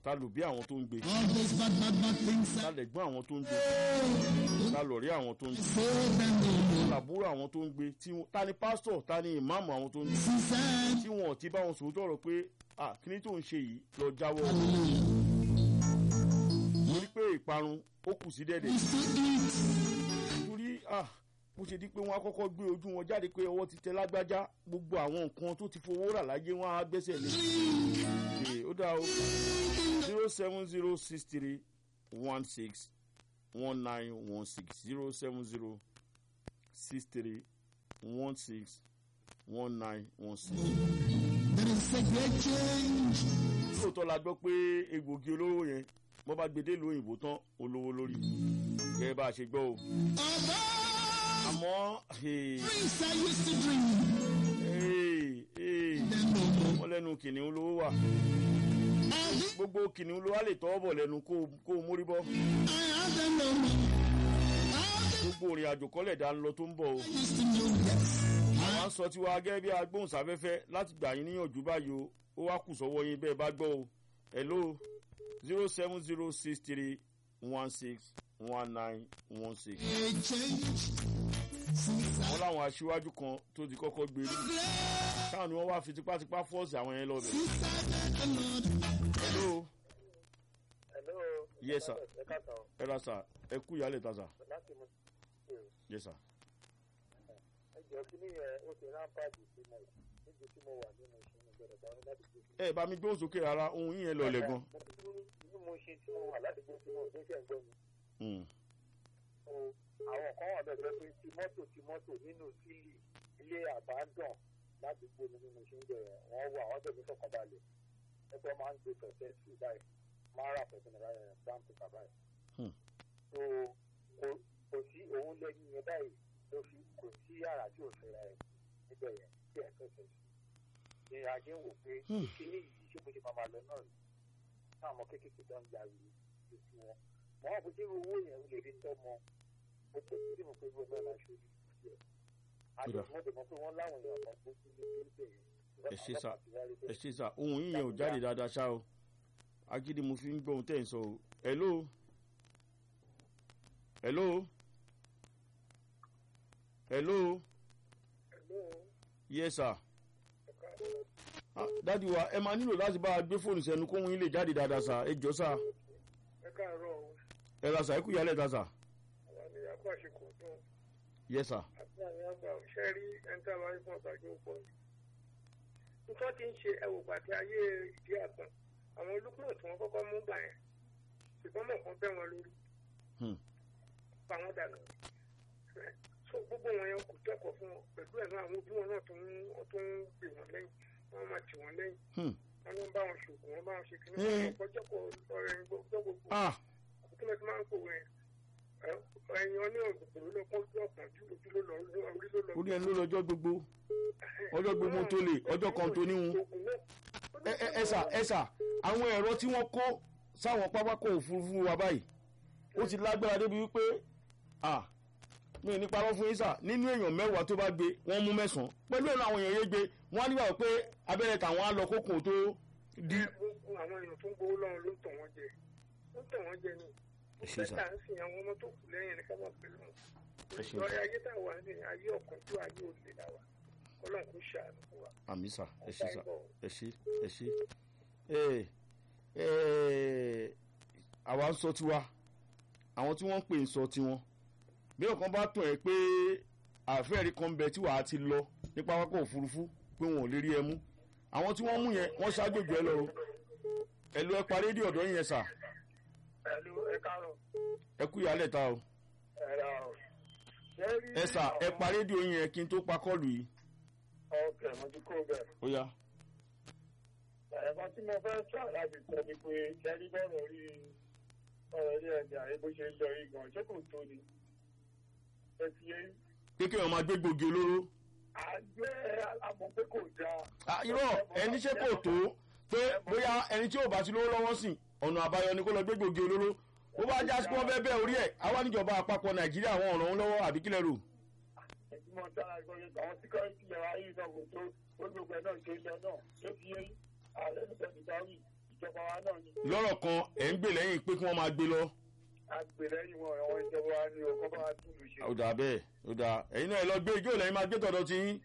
ta lò bí àwọn tó ń gbé All those bad, bad, bad things ta I lẹ̀gbọ́n àwọn tó ń gbé ta lọ̀rí àwọn tó ń gbé say them no more. làbúrò àwọn tó ń gbé tí wọn- ta ni pásítọ̀ ta ni ìmáàmù àwọn tó ń gbé Since tí wọn ò ti bá wọn sòótọ́ ọ̀rọ̀ pé ah kíní tó ń ṣe yìí lọ jáwọ́ hallelujah. torí pé ìparun ó kù sí dẹ́dẹ̀ Is to eat. torí ah bó ṣe di pé wọn á kọ́kọ́ gbé ojú wọn jáde pé ọwọ́ ti tẹ lágbájá gbogbo àwọn nǹkan tó ti fowó rà láyé wọn á gbẹ́sẹ̀ lé Ee, ó dáa o zero seven zero six three one six one nine one six zero seven zero six three one six one nine one six. There is a great change. lóòótọ́ la gbọ́ pé egbògi olóró yẹn bọ́ bá gbé délùú òyìnbó tán olówó lórí gẹ́gẹ́ bá a ṣe gbọ́ o Although àmọ́ ee, drinks I used to drink, ee, ee, them no more. wọ́n lẹ́nu kìnìún lówó wà All the gbogbo kìnìún ló wá lè tọ́wọ́ bọ̀ lẹ́nu kó o- kó o mórí bọ́ I have them no more. All gbogbo òrìn àjò kọ́lẹ̀ dá ń lọ tó ń bọ̀ o the used to know, yes. àwọn ń sọ tiwa gẹ́gẹ́ bí agbóhùnsáfẹ́fẹ́ láti gbà yín níyànjú báyìí o ó wá kù sọ́wọ́ yín bẹ́ẹ̀ bá gbọ́ o hello zero seven zero six three one six one nine one six. A change. Since I wọ́n láwọn aṣíwájú kan tó ti kọ́kọ́ gbé rí left, táwọn ni wọ́n wá fi tipátipá fọ́ọ̀sì àwọn yẹn lọ́bẹ̀. since I met the Lord, hello Hello. Yes, sir. Ẹ káàsán. ẹ ra sà ẹ kú ìyálẹ̀ ta sà Láti mú yes sà. ẹ jọ kí nìyẹn ó ti rámpáàdì sí mo níbi tí mo wà nínú ìṣúná ìgbẹ́rẹ̀ bá wọn láti gbé. ẹ bá mi gbóhùn sókè rárá ohun yín yẹn lọlẹ̀ gan. Inú mo ṣe tí mo wà láti gbé tí mo gbé ṣẹ̀ ń gbọ́ mi. Hmm. So, Àwọn kan wà bẹ́ẹ̀ pé ti mọ́tò ti mọ́tò nínú sílì ilé àbádàn láti gbé mi nínú ìṣúná ìgbẹ́rẹ̀ wọ́n wà wọ́n tẹ̀lé fọkànbalẹ̀. Ẹgbẹ́ máa ń gbé pẹ̀sẹ̀ sí báyìí máa ń rà pẹ̀sẹ̀ nígbà yẹn báńkì báyìí. Hmm. So kò- kò sí òun lẹ́yìn yẹn báyìí ló fi kò sí yàrá tí ò fẹ́ra ẹ̀ níbẹ̀ yẹn tí ẹ̀ fẹ́fẹ́ sí. ní ajé ń wò pé Hmm. kíní yìí ṣé bó ṣe máa máa lọ náà rí táwọn kéékèèké tó ń ja ìlú lójú wọn. mọ́ wọn kò sí owó yẹn ó lè fi tọ́ mọ ó tó sí mo pé gbogbo náà láṣọ orí ìfúnṣẹ́. àti Kódà. mo dẹ̀ mọ̀ pé wọ́n láwọn èèyàn kan gbójú ní ilé yẹn. Ẹ ṣé sà. ẹ ṣe sà ohun yín yẹn ò jáde dáadáa ṣá o agídí mo fi ń gbọ́ ohun tẹ́ ẹ̀ ń sọ o hello hello hello yes sir. Ah, dádì wa ẹ máa nílò láti bá a gbé fóònù sẹ́nu kóhun yín lè jáde dáadáa sà ẹ jọ sà ẹ káàárọ̀ o ẹ ra sà ẹ kú ìyálẹ̀ ta sà àwọn ènìyàn kó àṣekò dùn yes sir. àti àwọn àgbà òṣèré rí ẹni tí a máa ń fún ọ̀tàjú pọ̀ ní. nǹkan tí ń ṣe ẹwò pàtẹ ayé ìdí àgbọn àwọn olùkúrò tí wọ́n kọ́kọ́ mú gbà yẹn ṣùgbọ́n mọ̀ kan bẹ́ wọn lórí Hmm. pa wọ́n dànù. so gbogbo wọn yẹn kò kẹ́kọ̀ọ́ fún wọn pẹ̀lú ẹ̀ náà àwọn òbí wọn náà tó ń tó ń gbè wọ́n lẹ́yìn wọ́n máa tì wọ́n lẹ́yìn Hmm. wọ́n ló ń bá wọn ṣògùn wọ́n bá wọn ṣe kíní Eh. wọn kọjọ́ kọ ọ̀rẹ́ gbogbo gbogbo ah kí ló ti máa ń pòwe yẹn ẹ̀yin ọní òkùnkùn ló kọ́ ojú ọ̀kan ojú ló lọ orí ló lọ ó ní ẹni ló lọ́jọ́ gbogbo ọjọ́ gbogbo tó lè ọjọ́ kan tó níhun ẹ ẹ ẹ sà ẹ sà àwọn ẹ̀rọ tí wọ́n kó sáwọn pápákọ̀ òfurufú wa báyìí ó ti lágbára débi wípé ah mi ò ní parọ́ fún yín sà nínú èèyàn mẹ́wàá tó bá gbé wọ́n mú mẹ́sàn-án pẹ̀lú ẹ̀rọ àwọn èèyàn yé gbé wọ́n á nígbà pé abẹ́rẹ́ tàwọn á lọ kókò tó di. gbogbo àwọn èèyàn tó ń gbowó lọ́run ló ń tàn wọ́n jẹ ló ń tàn wọ́n jẹ ni ẹ ṣe sà bẹ́ẹ̀ ń sìn àwọn ọmọ tó kù lẹ́yìn ní ká máa pẹ̀lú wọn ẹ ṣe lọ́ọ́ ayé tá a wà ní ayé ọ̀kánjú ayé òde la wà ọlọ́run kò ṣàánú fún wa. àmì sà ẹ ṣe sà ẹ ṣe ẹ ṣe ẹ ẹ àwa ń sọ tiwa àwọn tí wọ́n ń pè ń sọ tiwọn bí ọ̀kan bá tàn ẹ́ pé àfẹ́rí kan bẹ tí wàá ti lọ ní pápákọ̀ òfurufú pé wọn ò lè rí ẹ mú àwọn tí wọ́n mú yẹn wọ́n ṣáájòjò ẹ lọ o ẹ lọ ẹ pa rédíò ọ̀dọ́ yẹn sà ẹ̀lú ẹ káàárọ̀ ẹ kú ìyálẹ̀ ta o ẹ̀rọ ẹ sà ẹ pa rédíò yẹn kí n tó pa kọ́ọ̀lù yìí ọkẹ́ mo ti kó bẹ́ẹ̀. ó yá ẹ̀fọn tí mo fẹ́ sọ láti sọ ni pé kẹ́rí bọ́ọ̀rọ̀ rí ọ̀rọ̀ rí ẹ̀dẹ̀ àyè bó ṣe ń lọ yìí gan ṣé kò tó ni. ẹ ti yé pé kí wọn máa gbé gbòógì olóró àgbẹ̀ àmọ̀ pé kò dáa. Ah, irọ́ ẹni ṣe kò tó pé bóyá ẹni tí ò bá ti lówó lọ́wọ́ sìn ọ̀nà àbáyọ ni kó lọ gbé gbòógì olóró ó bá já sí pé wọ́n fẹ́ bẹ́ orí ẹ̀ àwa níjọba àpapọ̀ nàìjíríà àwọn ọ̀ràn lọ́wọ́ àbí kílẹ̀ rò. ẹ̀sìn mọ̀ sára ìgbọ̀nyẹ àwọn síkọ́rìtì yẹn wáyé náà kò tó ó gbogbo ẹ̀ náà ṣe ń lọ náà tó fi yé ààrẹ nípa ìdáwì ìjọba wa náà ni lọ́rọ̀ kan ẹ̀ ń gbè lẹ́yìn pé kí wọ́n máa gbé lọ. agbèrèyìn wọn àwọn ìjọba wa ni ọkọ bá wa túlù ṣe. ó dà bẹ́ẹ̀ ó dà ẹ̀yin náà ẹ lọ gbé ijó lẹ́yìn máa gbé tọ̀dọ̀ tí yín.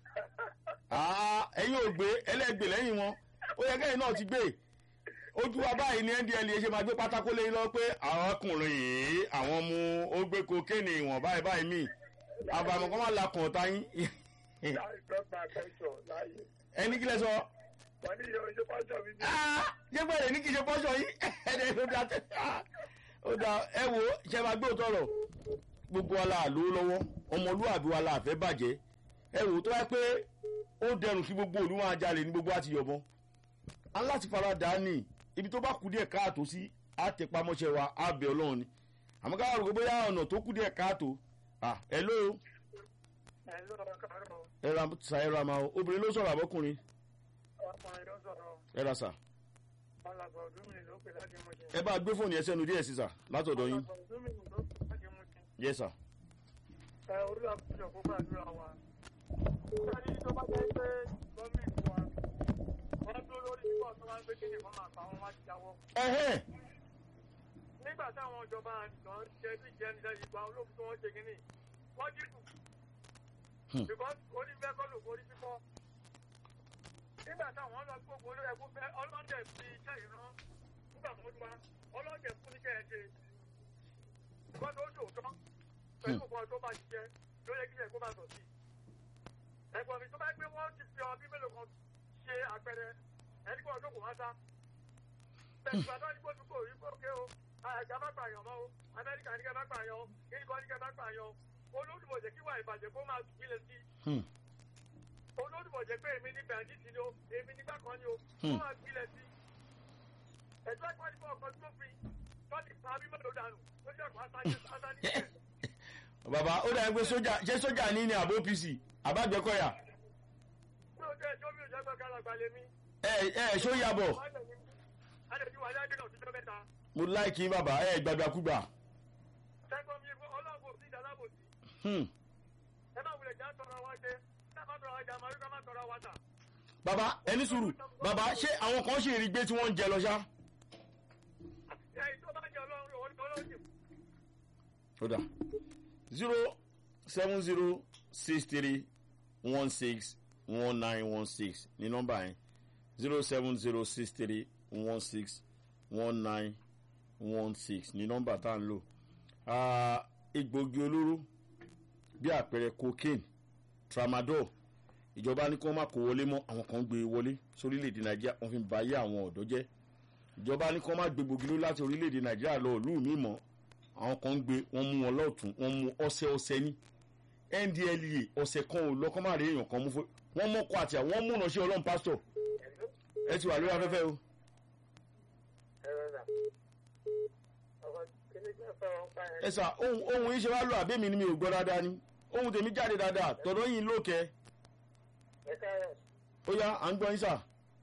Ah, ẹ̀yin ò gbé ẹlẹ́gbè lẹ́yìn wọn ó yẹ kẹ́yìn náà ti gbé ojú wa báyìí ní ndla ṣe máa gbé pátákó lẹ́yìn lọ pé àwọn ọkùnrin yìí àwọn mu ó gbé kokéènì ìwọ̀n báyìí báyìí mí àbàmọ̀ kan máa la kàn ọ̀tá yín láì dọ́gba pẹ́sọ̀ láàyè ẹni kílẹ̀ sọ wọ́n ní ìyọ̀ ìjọba jọ mi ní. jẹ́gbẹ́ rẹ̀ ní kí n ṣe pọ́ṣọ yín ẹ̀ẹ́dẹ̀ ló dá tẹ́ ó dá ẹ wo ṣe máa gbé òótọ́ rọ̀ gbogbo wa la lówó lọ́wọ́ ọmọlúwàbí wa la fẹ́ bàjẹ́ ẹ wò ó tó wáyé pé ó dẹrùn kí gbogbo òlu máa jalè ní gbogbo àti yọ̀bọ̀n aláti fara dà á nì ibi tó bá kú díẹ̀ káàtó sí àtẹ̀pamọ́ṣẹ́ wa á bẹ̀ ọlọ́run ni àmọ́ ká rò pé bóyá ọ̀nà tó kú díẹ̀ káàtó ah ẹ ló ẹ lọ́wọ́ káàárọ̀ ẹ ra sa ẹ ra ma o obìnrin ló sọ̀rọ̀ àbọ́kùnrin ọkùnrin ló sọ̀rọ̀ ẹ ra sa alàgbà ọdúnmí ló pè láti mú ṣe. ẹ bá gbé fóònù yẹn sẹ́nu díẹ̀ sí sà látọ̀dọ̀ yín alàgbà ọdúnmí ló pè láti mú ṣe. yẹ sà ẹ orí àkójọ kó gbàdúrà wa. sáré tó bá jẹ́ pé gọ́ọ̀mẹ̀ntì wa wọ́n dúró lórí bíbọ̀ tó máa ń gbé kéde kan máa pa wọn wá ti jáwọ́. ẹ̀hẹ́n nígbà táwọn ìjọba àdìsàn ṣe bí ìjẹni lẹ́yìn ìgbà olóògùn tó wọ́n ṣe kínní wọ́n dìbò. Hmm. because orí fẹ́ kọ́ lògùn orí fífọ́. nígbà táwọn lọ gbogbo olóyè ẹkú fẹ́ ọlọ́dẹ fi iṣẹ́ ìran nígbà tó wá ọlọ́dẹ fún níṣẹ́ ẹ̀ ṣe. wọ́n tó ṣòótọ́ pẹ̀lú nǹkan tó bá ṣiṣẹ́ ló yẹ kí ẹ̀ kó bá sọ sí. ẹ̀gbọ́n mi tó bá gbé wọ́n ti fi ọbí mélòó kan ṣe àpẹẹrẹ ẹni kó ọdún kò wá sá bẹ̀rù àtọ́ ní gbójú kò rí kókè o àjà má pààyàn mọ́ o amẹ́ríkà ní kẹ́ má pààyàn o kíkọ́ ní kẹ́ má pààyàn o olódùmọ̀jẹ̀ kí wà ìbàjẹ́ kó máa gbilẹ̀ sí Hmm. olódùmọ̀jẹ̀ pé èmi ní bẹ̀rẹ̀dìtì ni o èmi nígbà kan ni o kó Hmm. máa gbilẹ̀ sí ẹ̀jọ́ ẹ̀kọ́ ní fún ọkọ̀ tó fi tọ́jú pa bí mọ́tò dànù tó jẹ́ ọ̀pá sáyé sáyé ní ìṣẹ̀ bàbá ó dàbí pé sójà ṣé sójà ní ní àbó pc àbájẹkọyà tí o jẹ́ ẹjọ́ mi ò jẹ́ gbọ́ kára gbalẹ̀ mi ẹ ẹ ṣó yàbọ̀ adẹ̀jú wà láyé náà tíjọ́ mẹ́ta mo láìkí bàbá ẹ gbàgbàkúgbà sẹ́kọ̀ọ́ mi ọlọ́gbò sí ìdálábòsí Hmm. ẹ má wulẹ̀ já tọrọ wa jẹ ẹ má tọrọ wa jẹ àmọ́ ẹ má tọrọ wa tà. bàbá ẹni sùúrù bàbá ṣé àwọn kan ṣì rí gbé tí wọ́n ń jẹ lọ ṣá. ẹ̀yin tó bá jẹ ọlọ́run ọlọ́run sì ó dà zero seven zero six three one six one nine one six ní nọ́mbà yẹn zero seven zero six three one six one nine one six ní nọ́mbà tá à ń lò Ah, egbògi olóró bí àpẹẹrẹ cocaine tramadol ìjọba ní kí wọ́n má kó wọlé mọ́ àwọn kan gbé e wọlé sórílẹ̀‐èdè nàìjíríà wọ́n fi ń ba ayé àwọn ọ̀dọ́ jẹ́ ìjọba ní kí wọ́n má gbé gbògi ló láti orílẹ̀‐èdè nàìjíríà lọ ìlú mi mọ́ àwọn kan ń gbé wọ́n mú wọn lọ́ọ̀tún wọ́n mú ọ̀sẹ̀ ọ̀sẹ̀ ní ndlea ọ̀sẹ̀ kan ò lọ́kọ́ má rí èèyàn kan mú fún wọ́n mọ́kọ àti àwọn wọ́n múnà sí ọlọ́run pásítọ̀ ẹ ti wà lórí afẹ́fẹ́ o. ẹ sà ohun ohun yìí ṣe wá lọ àbẹ́mi ni mi ò gbọ́ dáadáa ni ohun tèmi jáde dáadáa tọ̀dọ̀ yìí lókè ó yá à ń gbọ́ yín sà.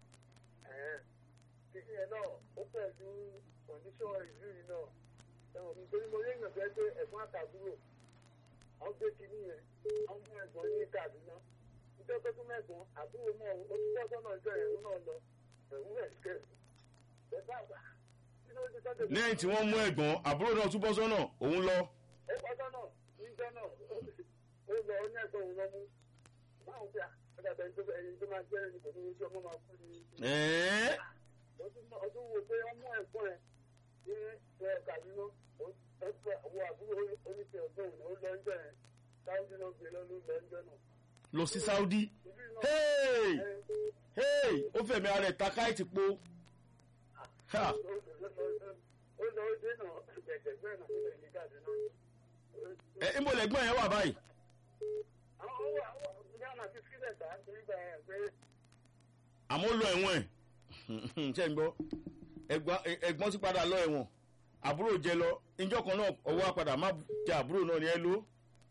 títí ẹ náà ó pẹ̀lú condition ìlú yìí náà ẹ̀wọ̀n nítorí mo rí èèyàn fẹ́ pé ẹ̀gbọ́n àtàbúrò wọ́n gbé kinní yẹn wọ́n mú ẹ̀gbọ́n ní Kaduna nítorí pé kí mẹ́gbọ́n àbúrò náà ó ti bọ́ sọ́nà ìjọ ẹ̀rú náà lọ ẹ̀rú rẹ̀ kẹ́ ẹ̀ bá wà kí ló ti sọ́dọ̀ lẹ́yìn tí wọ́n mú ẹ̀gbọ́n àbúrò náà túbọ̀ sọ́nà òun lọ. ó bọ́ sọ́nà níjọ́ náà ó lọ ó ní ẹ̀gbọ́n òun lọ mú báwo bí a ọ̀dàbẹ̀ ẹni tó máa jẹ́ ẹni kò ní ojú ọmọ máa kú ni ẹ̀ẹ́ ọdún wo pé ọmọ ẹ̀gbọ́n ẹ̀ ní ẹ̀ kàdúná ẹ̀fọ́ àwọn àbúrò oníṣẹ́ ọ̀gbọ́n òun ó lọ ń jẹ́ ẹ̀ sáwọ́dí náà gbé lọ ló lọ ń jẹ́ náà. lọ sí saudi. ìlú náà hey hey ó fẹ̀mí ara ẹ̀ takáì ti po. ha ó lọ ó dé náà ẹ̀gbẹ̀gbẹ̀ náà níbẹ̀ ní kàdúná. ẹ ń bọ̀ lẹ́gbọ́n yẹn wà báyìí. àwọn owó àwọn ghana ti sílẹ̀ gbà nígbà ẹ̀ pé àmọ́ ó lọ ẹ̀wọ̀n ẹ̀ ṣe ń gbọ́ ẹ̀gbọ́n- ẹ̀gbọ́n ti padà lọ ẹ̀wọ̀n àbúrò jẹ lọ ìjọ kan náà ọwọ́ apàdà má jẹ àbúrò náà ni ẹ ló.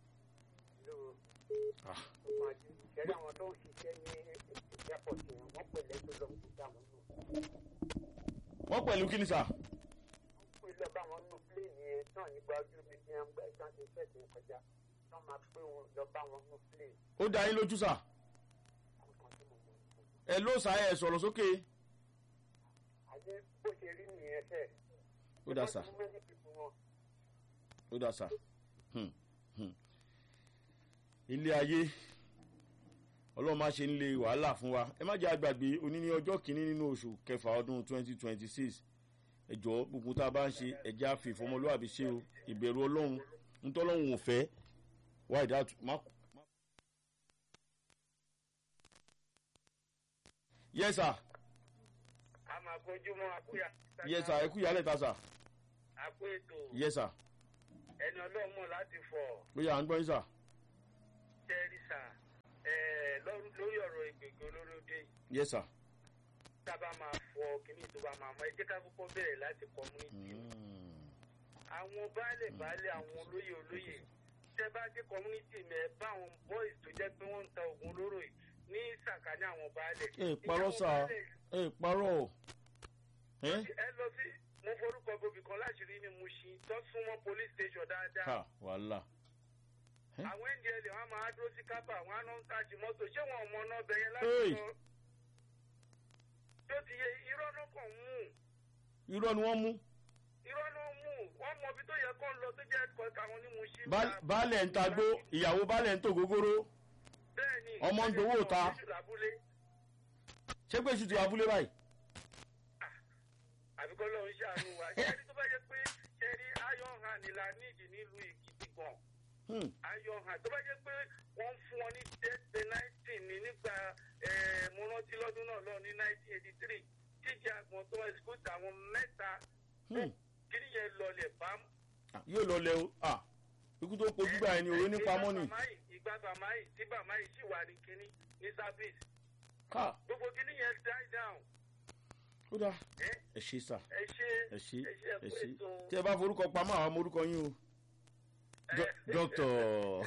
Ah. ṣẹ́rí àwọn tó ń ṣiṣẹ́ ní airport yẹn wọ́n pèlè tó lọ sí àwọn náà. wọ́n pẹ̀lú kí ni sà. pé lọ bá wọn nù pléènì yẹn náà nígbà ojú mi ní àgbà ìtàn ti fẹ́ sí kọjá wọ́n máa pé wọn lọ bá wọn nù pléènì ó dá yín lójú sà. nǹkan tí mo mọ̀ ní. ẹ ló sà ẹ sọ̀rọ̀ sókè. àti bó ṣe rí nìyẹn fẹ́. ó dà sà Wọ́n ti mú méjì fún wọn. ó dà sà Hmm, hmm. ilé ayé ọlọ́run má ṣe ń lé wàhálà fún wa ẹ má jẹ́ àgbàgbé òní ní ọjọ́ kìíní nínú oṣù kẹfà ọdún twenty twenty six ẹjọ́ gbogbo tá a bá ń ṣe ẹjẹ́ àfi ìfọmọlúwàbí ṣe o ìbẹ̀rù ọlọ́run ntọ́lọ́run ò fẹ́ wá ìdá má. yes sir a máa kojú mọ́ àkúyà. yes sir ẹ kú ìyálẹ̀ ta sir àpò ètò yes sir ẹni ọlọ́run mọ̀ láti fọ̀ ó yà à ń gbọ́ yín sir tẹ́rìsà lórí ọ̀rọ̀ ìgbègbè olóròdé yìí yes sir. tá a bá máa fọ kíní tó bá máa mọ ẹ jẹ́ ká kọ́kọ́ bẹ̀rẹ̀ láti community o. Mm. àwọn baálẹ̀ baálẹ̀ àwọn olóyè olóyè tẹ́ bá dé community mẹ́ bá àwọn boys tó jẹ́ pé wọ́n ń ta oògùn olóró yìí ní sàkání àwọn baálẹ̀. ẹ parọ́ Ìyàwó sà baálẹ̀ ẹ parọ́ o. ẹ ẹ lọ sí mo forúkọ gbòbí kan láṣìírí ní Mushin tó súnmọ́ police station dáadáa. ká wàhálà. Ẹ́? àwọn ndl wọn máa dúró sí kábà wọn á lọ ń tàjì mọ́tò ṣé wọn ò mọ náà bẹ̀yẹn Hey! láti sọ. tó ti yẹ irọ́ ló kàn mú irọ́ ni wọ́n mú irọ́ ló mú wọ́n mọ ibi tó yẹ kó ń lọ tó jẹ́ ẹ̀kọ́ táwọn ní Mushin. Baal- baálẹ̀ ń tagbó ìyàwó baálẹ̀ ń tò gógóró bẹ́ẹ̀ni ọmọ ń gbowó ta. ṣé pé ṣùtì abúlé báyìí. àbíkọ́ lọ́run ṣàánú wa ṣẹ́ni tó bá yẹ pé ṣẹ́ni iron hand la níìdì nílùú Èkìtì gan Hmm. iron hand tó bá yẹ pé wọ́n ń fún wọn ní death penalty ní nígbà eh, mo rántí lọ́dún náà lọ ní nineteen eighty three jíjẹ àgbọn tó execute àwọn mẹ́ta Hmm. kí nìyẹn lọlẹ̀ bám. Ah, yóò lọ lẹ o Ah, ikú tó pojú gbà ẹni òwe nípa mọ́nì. ìgbà bàmáyì tí bàmáyì sì wà ní kínní ní service ká gbogbo kínní yẹn die down ó dáa ẹ ẹ ṣe sà ẹ ṣe ẹ ṣe ẹ ṣe ẹ ẹkú ṣe ètò tí ẹ bá forúkọ pamọ́ àwọn ọmọ orúkọ yín o. Dọ- dọ́kítọ̀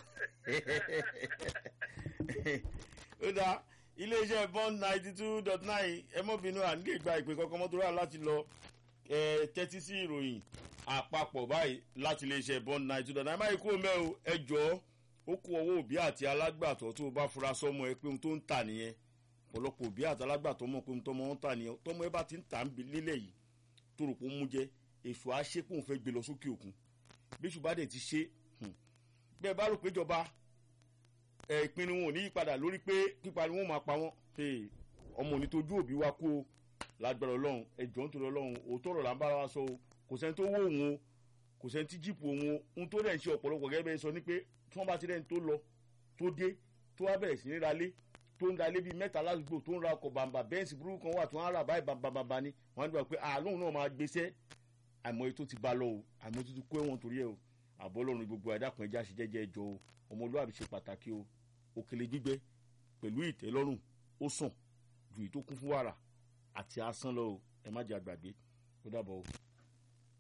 ó dáa iléeṣẹ́ bond ninety two dot nine ẹ mọ́ bínú à nílé gba ìpè kankan mọ́tò rà láti lọ ẹ tẹ́tí sí ìròyìn àpapọ̀ báyìí láti iléeṣẹ́ bond ninety two dot nine máyì kúrò mẹ́ o ẹ jọ̀ọ́ ó kú ọwọ́ òbí àti alágbàtọ́ tó o bá fura sọ́mọ ẹ pé ohun tó ń tà nìyẹn ọ̀pọ̀lọpọ̀ òbí àti alágbàtọ́ mọ̀ pé ohun tọ́mọ ń tà nìyẹn tọ́mọ ẹ bá ti ń tà ń bi lílẹ̀ yìí tó rò pé ó mú jẹ èso àṣepọ̀ fẹ́ gbé lọ sókè òkun bí ṣùgbọ́n dẹ̀ ti ṣe hmm, bẹ́ẹ̀ bá rò pé ìjọba ẹ̀ ìpinnu wọn ò ní yípadà lórí pé pípa ni wọ́n máa pa wọ́n Hey, ọmọ òní tójú òbí wa kú o lágbára ọlọ́run ẹ̀jọ̀ nítorí ọlọ́run òótọ́ ọ̀rọ̀ là ń bára wa sọ o kò sẹ́ni tó wó òun o kò sẹ́ni tí jíìpù òun o ohun tó dẹ̀ ń ṣe ọ̀pọ̀lọpọ̀ gẹ́gẹ́ bẹ́ẹ̀ sọ ni pé tí wọ́n bá ti rẹ́ni tó lọ tó dé tó wá bẹ̀rẹ̀ sí ní ralé tó ń ralé bíi mẹ́ta ládùúgbò tó ń ra ọkọ̀ bàǹbà bẹ́ẹ̀nsì burúkú kan wà tó ń rà báyìí bàǹbàǹbà ni wọ́n á dùn pé àlóhùn náà máa gbéṣẹ́ àìmọye tó ti bá lọ o àìmọye tó ti kó ẹ̀wọ̀n torí ẹ̀ o àbọ̀ ọlọ́run gbogbo àdàkùn ẹja ṣe jẹ́jẹ́ ẹjọ́ o ọmọlúwàbí ṣe pàtàkì o òkèlè gbígbẹ pẹ̀lú ìtẹ́lọ́rùn ó sàn ju èyí tó kún fún wàrà àti asán lọ o ẹ má jẹ́ àgbàgbé ó dàbọ̀ o.